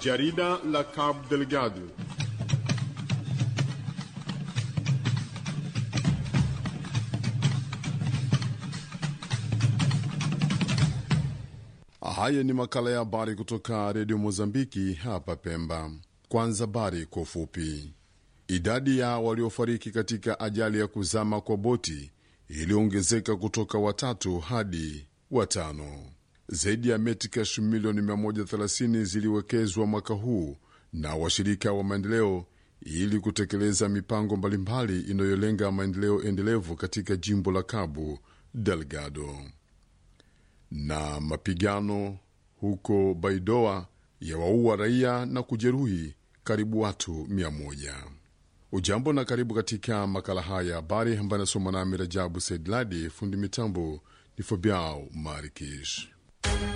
Jarida la Cabo Delgado. Haya ni makala ya habari kutoka redio Mozambiki hapa Pemba. Kwanza habari kwa ufupi. Idadi ya waliofariki katika ajali ya kuzama kwa boti iliyoongezeka kutoka watatu hadi watano. Zaidi ya metikash milioni 130 ziliwekezwa mwaka huu na washirika wa maendeleo ili kutekeleza mipango mbalimbali inayolenga maendeleo endelevu katika jimbo la Cabo Delgado. Na mapigano huko Baidoa yawaua raia na kujeruhi karibu watu mia moja. Ujambo na karibu katika makala haya ya habari ambayo anasoma nami Rajabu Saidladi. Fundi mitambo ni Fabiao Marikish.